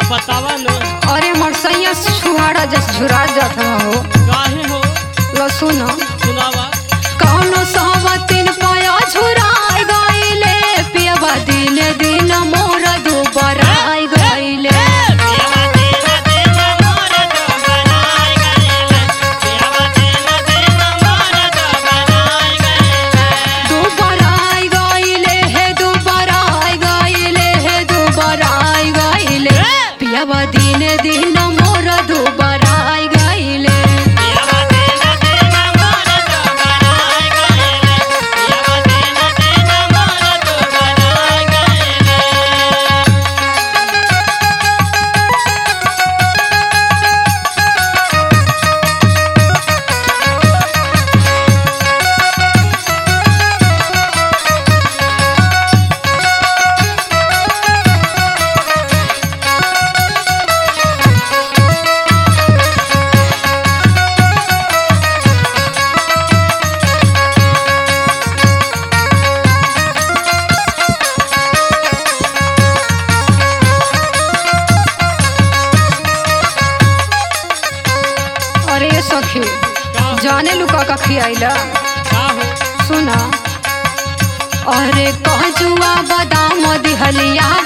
बतावा न अरे मरसैया छुहाड़ा जस झुरा जात हो काहे हो लो सुनो सुनावा कौनो सहवतिन पाया झुराई गईले पियवा दिन दिन मोर दुबराई गईले दुबराई गईले हे दुबराई गईले हे दुबराई गईले पियवा दिन दिन मोर दुबराई गईले अरे सखी जाने लुका का खियाइला का हो सुना अरे कहजुआ बादाम दिहलिया